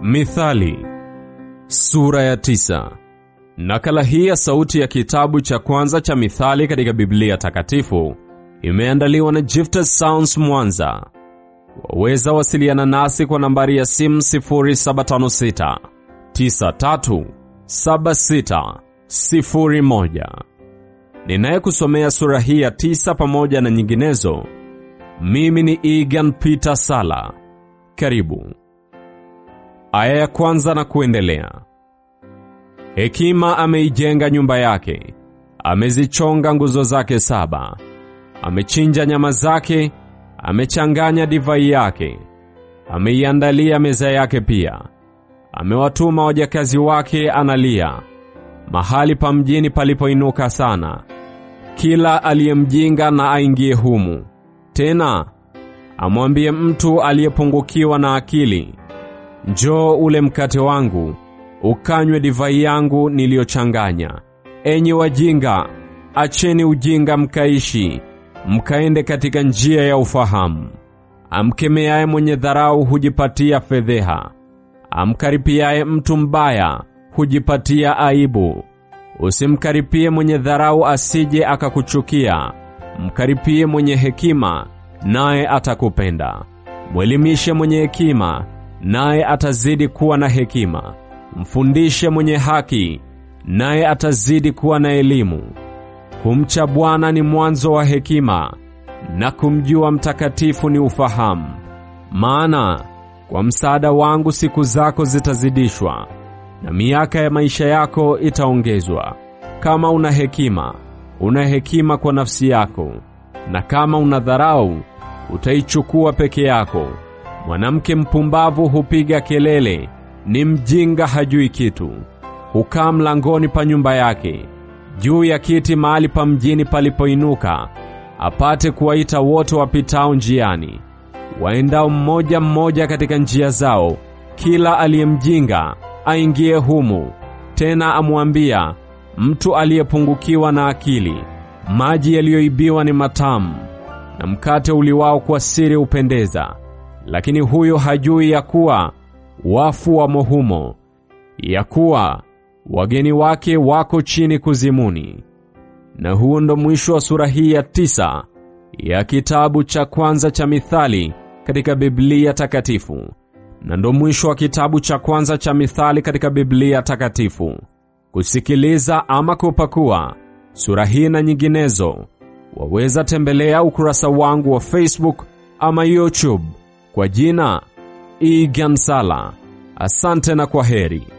Mithali sura ya tisa. Nakala hii ya sauti ya kitabu cha kwanza cha Mithali katika Biblia Takatifu imeandaliwa na Gifted Sounds Mwanza. Waweza wasiliana nasi kwa nambari ya simu 0756 93 76 01. Ninayekusomea sura hii ya tisa pamoja na nyinginezo, mimi ni Egan Peter Sala. Karibu. Aya ya kwanza na kuendelea. Hekima ameijenga nyumba yake, amezichonga nguzo zake saba, amechinja nyama zake, amechanganya divai yake, ameiandalia meza yake pia, amewatuma wajakazi wake analia, mahali pa mjini palipoinuka sana. Kila aliyemjinga na aingie humu, tena amwambie mtu aliyepungukiwa na akili, njoo ule mkate wangu ukanywe divai yangu niliyochanganya. Enyi wajinga, acheni ujinga mkaishi, mkaende katika njia ya ufahamu. Amkemeaye mwenye dharau hujipatia fedheha, amkaripiaye mtu mbaya hujipatia aibu. Usimkaripie mwenye dharau asije akakuchukia, mkaripie mwenye hekima, naye atakupenda. Mwelimishe mwenye hekima, naye atazidi kuwa na hekima. Mfundishe mwenye haki, naye atazidi kuwa na elimu. Kumcha Bwana ni mwanzo wa hekima, na kumjua mtakatifu ni ufahamu. Maana kwa msaada wangu siku zako zitazidishwa, na miaka ya maisha yako itaongezwa. Kama una hekima, una hekima kwa nafsi yako, na kama una dharau, utaichukua peke yako. Mwanamke mpumbavu hupiga kelele, ni mjinga hajui kitu. Hukaa mlangoni pa nyumba yake, juu ya kiti mahali pa mjini palipoinuka, apate kuwaita wote wapitao njiani, waendao mmoja mmoja katika njia zao. Kila aliyemjinga aingie humu. Tena amwambia mtu aliyepungukiwa na akili, maji yaliyoibiwa ni matamu, na mkate uliwao kwa siri upendeza. Lakini huyo hajui ya kuwa wafu wamo humo, ya kuwa wageni wake wako chini kuzimuni. Na huo ndo mwisho wa sura hii ya tisa ya kitabu cha kwanza cha Mithali katika Biblia Takatifu, na ndo mwisho wa kitabu cha kwanza cha Mithali katika Biblia Takatifu. Kusikiliza ama kupakua sura hii na nyinginezo, waweza tembelea ukurasa wangu wa Facebook ama YouTube kwa jina Egan Sala. Asante na kwa heri.